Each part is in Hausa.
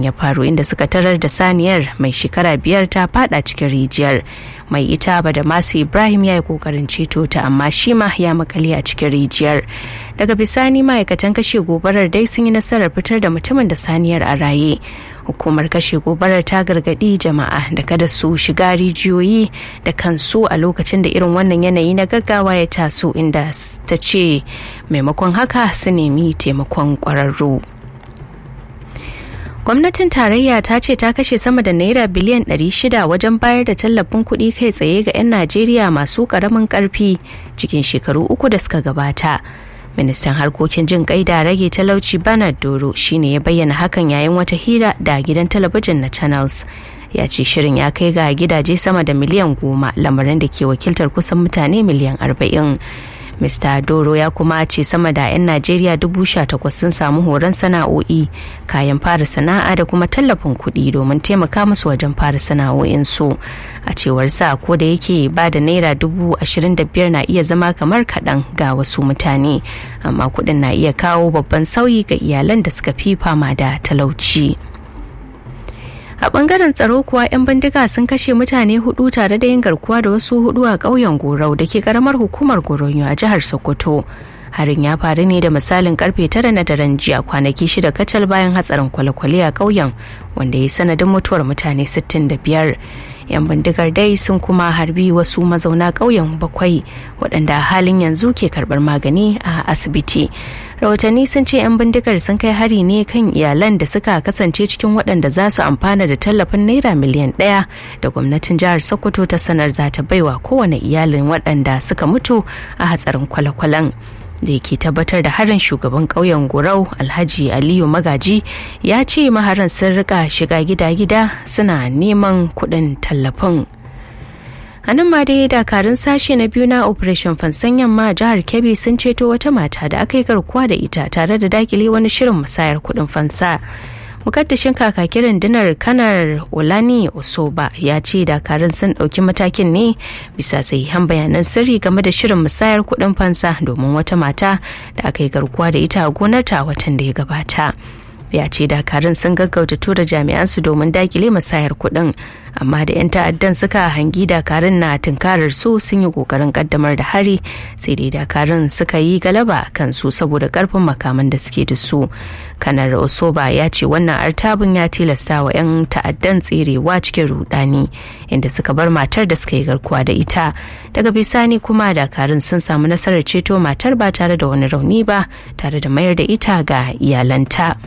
ya faru inda suka tarar da saniyar mai shekara biyar ta fada cikin rijiyar mai ita ba da masu ibrahim ya yi kokarin ceto ta amma shi ma ya makale a cikin rijiyar daga bisani ma'aikatan kashe gobarar dai sun yi nasarar fitar da mutumin da saniyar a raye hukumar kashe gobarar ta gargadi jama'a da kada su shiga rijiyoyi da kansu a lokacin da irin wannan yanayi na gaggawa ya taso inda ta ce maimakon haka su nemi taimakon kwararru gwamnatin tarayya ta ce ta kashe sama da naira biliyan 600 wajen bayar da tallafin kuɗi kai tsaye ga 'yan najeriya masu ƙaramin ƙarfi cikin shekaru uku da suka gabata ministan harkokin jin kai da rage talauci bernard doro shine ya bayyana hakan yayin wata hira da gidan talabijin na channels ya ce shirin ya kai ga gidaje sama da miliyan goma lamarin da ke wakiltar kusan mutane miliyan arba'in Mr. Doro ya kuma ce sama da 'yan Najeriya dubu sha takwas sun samu horon sana'o'i, kayan fara sana'a da kuma tallafin kuɗi domin taimaka musu wajen fara sana'o'insu. A cewar sa ko da yake ba da naira dubu ashirin da biyar na iya zama kamar kaɗan ga wasu mutane, amma kuɗin na iya kawo babban sauyi ga iyalan da suka fi fama da talauci. a bangaren tsaro kuwa 'yan bindiga sun kashe mutane hudu tare da yin garkuwa da wasu hudu a ƙauyen gorau da ke karamar hukumar goronyo a jihar sokoto harin ya faru ne da misalin karfe tara na daren jiya kwanaki shida kacal bayan hatsarin kwale-kwale a ƙauyen wanda ya sanadin mutuwar mutane 65 yan bindigar dai sun kuma harbi wasu mazauna ƙauyen bakwai waɗanda halin yanzu ke karɓar magani a asibiti rahotanni sun ce 'yan bindigar sun kai hari ne kan iyalan da suka kasance cikin waɗanda za su amfana da tallafin naira miliyan ɗaya da gwamnatin jihar sokoto ta sanar za ta baiwa kowane iyalin waɗanda suka mutu a hatsarin kwale-kwalen da yake tabbatar da harin shugaban ƙauyen gorau alhaji aliyu magaji ya ce maharan sun rika shiga gida-gida suna neman kuɗin tallafin a nan ma dai dakarun sashe na biyu na operation fansan yamma a jihar kebbi sun ceto wata mata da aka yi garkuwa da ita tare da dakile wani shirin musayar kuɗin fansa mukaddashin kakakin rundunar kanar olani osoba ya ce dakarun sun ɗauki matakin ne bisa sahihan bayanan sirri game da shirin musayar kuɗin fansa domin wata mata da aka yi garkuwa da ita a gonarta watan da ya gabata ya ce dakarun sun gaggauta tura jami'an su domin dakile musayar kuɗin amma da 'yan ta'addan suka hangi dakarun na tunkarar su sun yi kokarin kaddamar da hari sai dai dakarun suka yi galaba kan su saboda karfin makaman da suke da su kanar osoba ya ce wannan artabin ya tilasta wa 'yan ta'addan tserewa cikin rudani inda suka bar matar da suka yi garkuwa da ita daga bisani kuma dakarun sun samu nasarar ceto matar ba tare da wani rauni ba tare da mayar da ita ga iyalanta.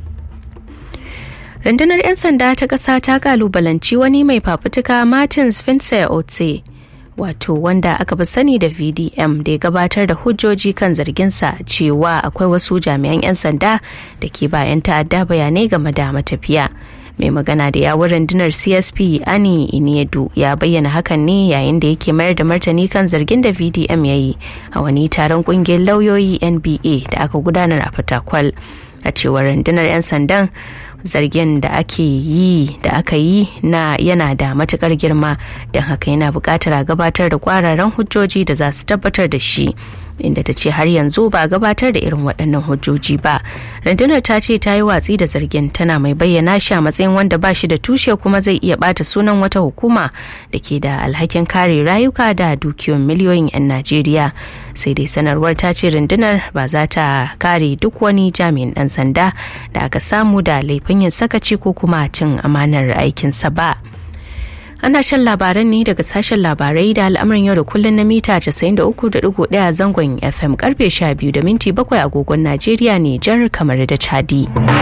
rundunar 'yan sanda ta ƙasa ta kalubalanci wani mai fafutuka martins vincent otse wato wanda aka fi sani da vdm da ya gabatar da hujjoji kan zarginsa cewa akwai wasu jami'an 'yan sanda da ke bayan ta'adda bayanai game da matafiya mai magana da yawun rundunar csp ani iniedu ya bayyana hakan ne yayin da yake mayar da martani kan zargin da vdm ya yi a wani taron kungiyar lauyoyi nba da aka gudanar a fatakwal a cewar rundunar 'yan sandan zargin da ake yi da aka yi na yana da matukar girma don haka yana buƙatar a gabatar da kwararan hujjoji da za su tabbatar da shi inda ta ce har yanzu ba gabatar da irin waɗannan hujjoji ba rundunar ta ce ta yi watsi da zargin tana mai bayyana shi a matsayin wanda ba shi da tushe kuma zai iya bata sunan wata hukuma da ke da alhakin kare rayuka da dukiyoyin miliyoyin 'yan najeriya sai dai sanarwar ta ce rundunar ba za ta kare duk wani jami'in ɗan sanda da aka samu da laifin yin sakaci ko kuma cin amanar aikinsa ba. ana shan labaran ne daga sashen labarai da al'amarin yau da kullun na mita 93.1 zangon fm karfe 12 da minti 7 agogon najeriya ne jar kamar da chadi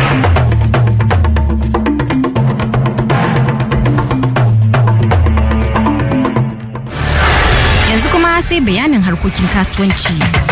yanzu kuma sai bayanin harkokin kasuwanci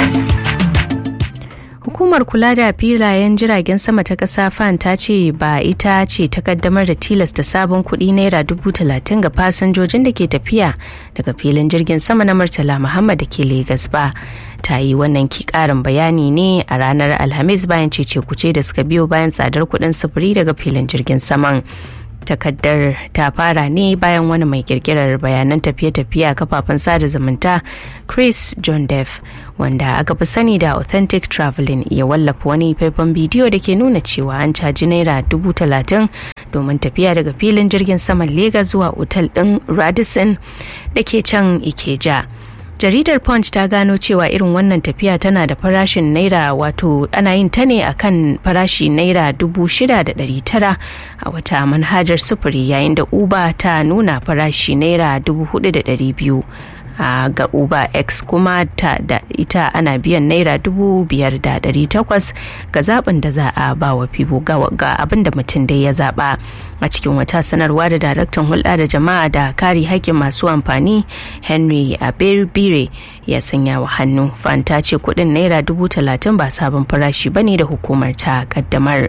hukumar kula da filayen jiragen sama ta kasa fan ta ce ba ita ce ta kaddamar da tilasta sabon kuɗi naira dubu talatin ga fasinjojin da ke tafiya daga filin jirgin sama na murtala muhammad da ke legas ba ta yi wannan ki karin bayani ne a ranar alhamis bayan cece kuce da suka biyo bayan tsadar kuɗin sufuri daga filin jirgin saman takaddar ta fara ne bayan wani mai kirkirar bayanan tafiye-tafiye a kafafen sada zumunta chris john deff wanda aka fi sani da authentic traveling ya wallafa wani faifan bidiyo da ke nuna cewa an caji naira dubu talatin domin tafiya daga filin jirgin saman Legas zuwa otal ɗin Radisson da ke can Ikeja. jaridar punch ta gano cewa irin wannan tafiya tana da farashin naira wato ana yin ta ne akan farashi naira dubu shida da ɗari tara a wata manhajar sufuri yayin da uber ta nuna farashi naira dubu hudu da ɗari biyu a ga uber x kuma ta da ita ana biyan naira dubu biyar da dari takwas ga zaɓin da za a ba wa fibo ga abin da mutum dai ya zaɓa a cikin wata sanarwa da daraktan hulɗa da jama'a da kare haƙƙin masu amfani henry aberbire ya sanya wa hannu fanta ce kuɗin naira dubu talatin ba sabon farashi bane da hukumar ta kaddamar.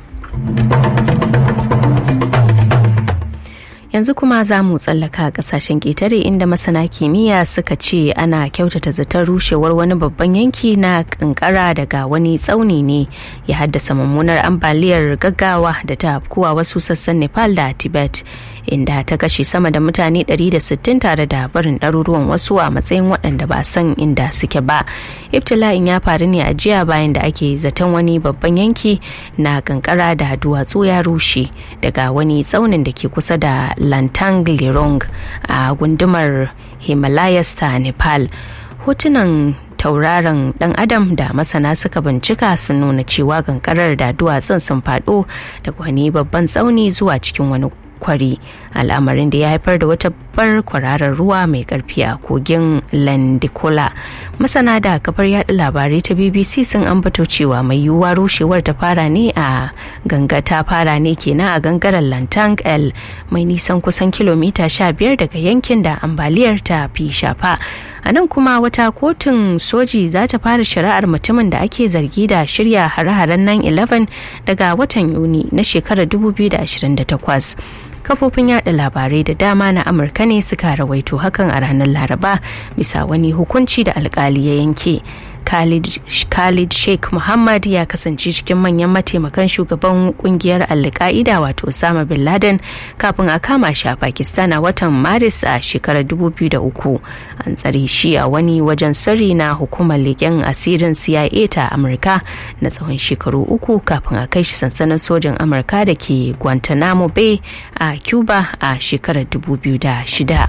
yanzu kuma za mu tsallaka kasashen ƙetare inda masana kimiyya suka ce ana kyautata zaton rushewar wani babban yanki na kankara daga wani tsauni ne ya haddasa mummunar ambaliyar gaggawa da ta afkuwa wasu sassan nepal da tibet inda ta kashe sama da mutane 160 tare da barin ɗaruruwan wasu a matsayin waɗanda ba san inda suke ba ibtila'in ya faru ne a jiya bayan da ake zaton wani babban yanki na kankara da duwatsu ya rushe daga wani tsaunin da ke kusa da lantang lirong a gundumar himalayas ta nepal hotunan tauraron dan adam da masana suka bincika sun nuna cewa kankarar da duwatsun sun faɗo daga wani babban tsauni zuwa cikin wani kwari al'amarin da ya haifar da wata bar kwararar ruwa mai karfi a kogin landikola masana da kafar yada labarai ta bbc sun ambato cewa mai yiwuwa rushewar ta fara ne a ganga ta fara ne kenan a gangaren lantang l mai nisan kusan kilomita 15 daga yankin da ambaliyar ta fi shafa a nan kuma wata kotun soji za ta fara shari'ar mutumin da ake zargi da shirya hare-haren 9-11 daga watan yuni na shekarar 2028 kafofin yada labarai da dama na amurka ne suka rawaito hakan a ranar laraba bisa wani hukunci da alkali ya yanke Khalid, Khalid Sheikh Muhammad ya kasance cikin manyan mataimakan shugaban kungiyar Al-Qaida wato Osama bin Laden kafin a kama shi a Pakistan a watan Maris a shekarar 2003. An tsare shi a wani wajen sirri na hukumar leƙen asirin CIA ta Amurka na tsawon shekaru uku kafin a kai shi sansanin sojin Amurka da ke Guantanamo Bay a Cuba a shekarar 2006.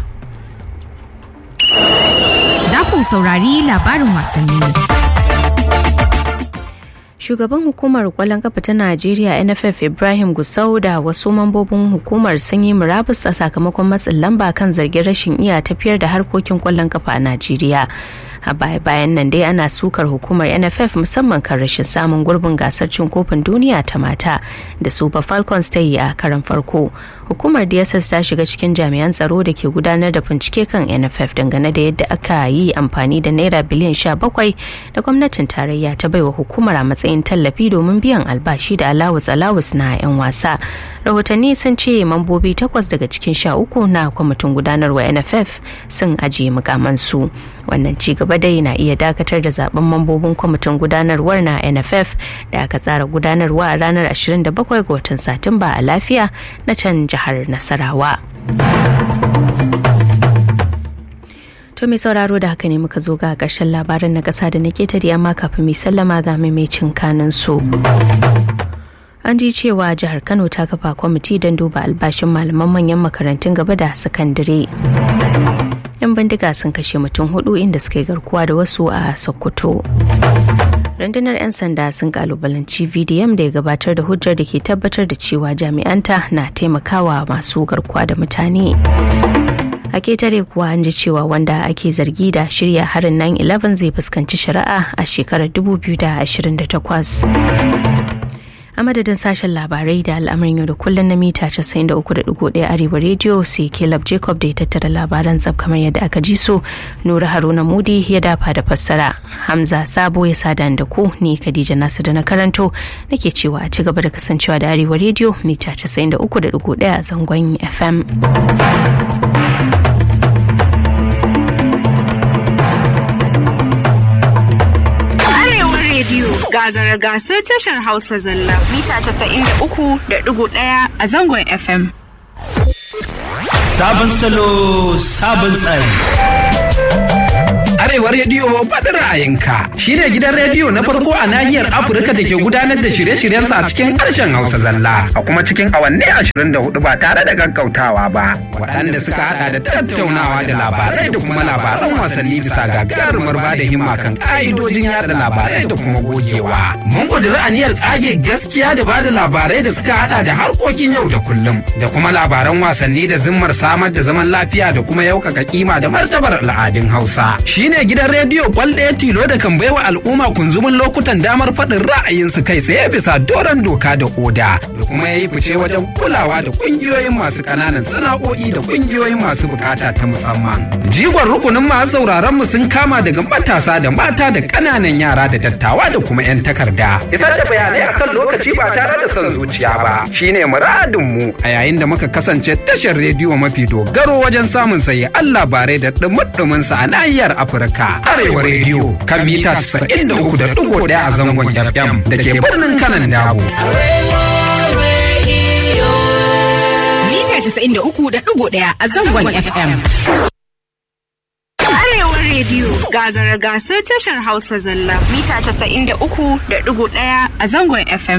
Za ku saurari labarin wasanni. Shugaban hukumar kwallon kafa ta Najeriya NFF Ibrahim Gusau da wasu mambobin hukumar sun yi murabus a sakamakon matsin lamba kan zargin rashin iya tafiyar da harkokin kwallon kafa a Najeriya. a baya bayan nan dai ana sukar hukumar nff musamman kan rashin samun gurbin gasar cin kofin duniya ta mata da super falcons ta yi a karan farko hukumar dss ta shiga cikin jami'an tsaro da ke gudanar da bincike kan nff dangane da yadda aka yi amfani da naira biliyan 17 da gwamnatin tarayya ta baiwa hukumar a matsayin tallafi domin biyan albashi da alawus alawus na 'yan wasa rahotanni sun ce mambobi takwas daga cikin sha uku na kwamitin gudanarwa nff sun ajiye mukamansu wannan ci gaba dai na iya dakatar da zaben mambobin kwamitin gudanarwar na nff da aka tsara gudanarwa a ranar 27 ga watan satumba a lafiya na can jihar nasarawa to mai sauraro da haka ne muka zo ga karshen labarin na kasa da na ketare amma kafin mai sallama ga maimacin kanan su an ji cewa jihar kano ta kafa kwamiti don duba albashin malaman manyan makarantun gaba da sakandare yan bindiga sun kashe mutum hudu inda suka yi garkuwa da wasu a sokoto rundunar 'yan sanda sun kalubalanci vdm da ya gabatar da hujjar da ke tabbatar da cewa jami'anta na taimakawa masu garkuwa da mutane a ketare kuwa an ji cewa wanda ake zargi da shirya harin 9-11 zai fuskanci shari'a a shekarar 2028 a madadin sashen labarai da al'amarin yau da kullum na mita 93.1 arewa rediyo sai caleb jacob da ya tattara labaran tsab kamar yadda aka ji su nura haruna mudi ya dafa da fassara hamza sabo ya sada da ku ni khadija nasu da na karanto nake cewa a ci gaba da kasancewa da arewa rediyo mita 93.1 a zangon fm gagara gasar tashar Hausa zalla mita 93.1 a zangon FM. Sabon salo, sabon tsari. Arewa rediyo faɗin ra'ayinka shine gidan rediyo na farko a nahiyar Afirka da ke gudanar da shirye-shiryensa a cikin harshen Hausa zalla a kuma cikin awanni ashirin da hudu ba tare da gaggautawa ba. Waɗanda suka haɗa da tattaunawa da labarai da kuma labaran wasanni bisa gagarumar ba da himma kan ƙa'idojin yada labarai da kuma gogewa. Mun ƙudiri aniyar tsage gaskiya da ba da labarai da suka haɗa da harkokin yau da kullum da kuma labaran wasanni da zimmar samar da zaman lafiya da kuma yaukaka kima da martabar al'adun Hausa. Shine gidan rediyo kwal ɗaya tilo da kan baiwa al'umma kunzumin lokutan damar faɗin ra'ayinsu kai tsaye bisa doron doka da oda da kuma ya yi fice wajen kulawa da ƙungiyoyin masu ƙananan sana'o'i da ƙungiyoyin masu bukata ta musamman. Jigon rukunin masu sauraron mu sun kama daga matasa da mata da ƙananan yara da dattawa da kuma 'yan takarda. Isar da bayanai akan lokaci ba tare da son zuciya ba shine muradin mu a yayin da muka kasance tashar rediyo mafi dogaro wajen samun sayi Allah bare da dumudumin sa a nahiyar Afirka. Arewa rediyo kan mita 93.1 a zangon FM da ke birnin kanan dabo. Mita 93.1 a zangon FM. Arewa rediyo gagara gasar tashar Hausa zalla mita 93.1 a zangon FM.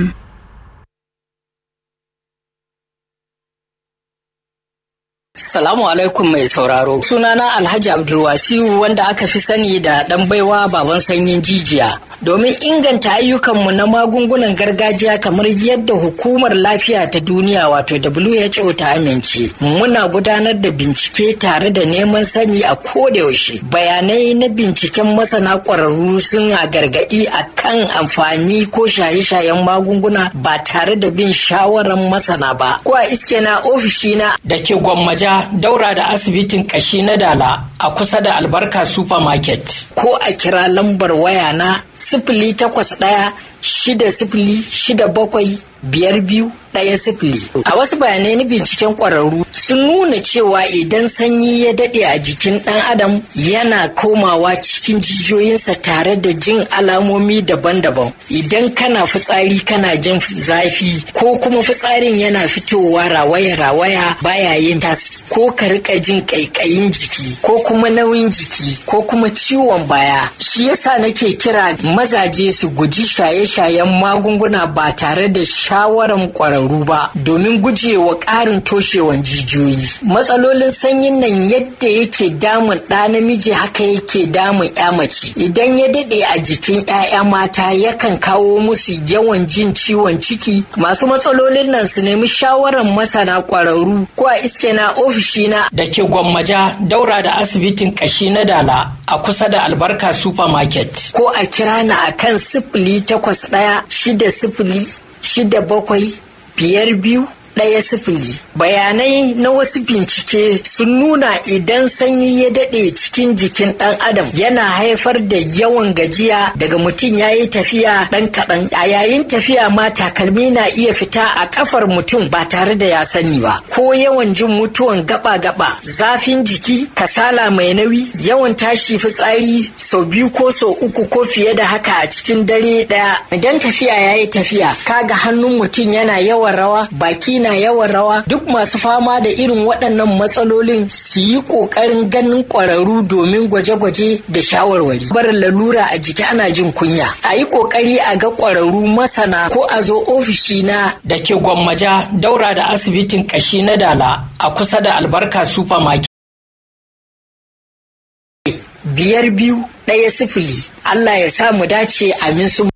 Salamu alaikum mai sauraro. Sunana Alhaji Abdulwasiu wanda aka fi sani da ɗan baiwa baban sanyin jijiya. Domin inganta ayyukanmu na magungunan gargajiya kamar yadda hukumar lafiya ta duniya wato WHO ta amince. Muna gudanar da bincike tare da neman sani a kodayaushe. Bayanai na binciken masana ƙwararru suna gargaɗi a kan amfani ko shaye-shayen magunguna ba tare da bin shawarar masana ba. Ko a iske na ofishina da ke gwammaja daura da asibitin kashi na dala a kusa da albarka supermarket ko a kira lambar waya na sifili takwas ɗaya shida sifili shida bakwai biyar biyu ɗaya sifili. A wasu bayanai na binciken ƙwararru sun nuna cewa idan sanyi ya daɗe a jikin ɗan adam yana komawa cikin jijiyoyinsa tare da jin alamomi daban-daban. Idan kana fitsari kana jin zafi ko kuma fitsarin yana fitowa rawaya-rawaya baya yin tas ko ka rika jin ƙaiƙayin jiki ko kuma nauyin jiki ko kuma ciwon baya. Shi yasa nake kira mazaje su guji shaye-shayen magunguna ba tare da shawaran ƙwararru ba domin gujewa ƙarin toshewan jijiyoyi. Matsalolin sanyin nan yadda yake damun ɗa namiji haka yake damun ya mace. Idan ya daɗe a jikin 'ya'ya mata yakan kawo musu yawan jin ciwon ciki. Masu matsalolin nan su nemi shawaran masana ƙwararru ko a iske na ofishina da ke gwammaja daura da asibitin ƙashi na dala a kusa da albarka supermarket. Ko a kira na akan sifili takwas ɗaya shida sifili shida bakwai biyar biyu ɗaya sifili. Bayanai na wasu bincike sun nuna idan sanyi ya daɗe cikin jikin ɗan adam yana haifar da yawan gajiya daga mutum ya yi tafiya ɗan kaɗan. A yayin tafiya ma takalmi na iya fita a ƙafar mutum ba tare da ya sani ba. Ko yawan jin mutuwan gaba-gaba, zafin jiki, kasala mai nauyi, yawan tashi fitsari sau biyu ko sau uku ko fiye da haka a cikin dare ɗaya. Idan tafiya ya yi tafiya, kaga hannun mutum yana yawan rawa, baki na yawan rawa duk masu fama da irin waɗannan matsalolin su yi ƙoƙarin ganin ƙwararru domin gwaje-gwaje da shawarwari. Barin lalura a jiki ana jin kunya. A yi ƙoƙari a ga ƙwararru masana ko a zo ofishi na da ke gwammaja daura da asibitin ƙashi na dala a kusa da albarka supermarket. Biyar biyu ɗaya sifili. Allah ya sa mu dace amin su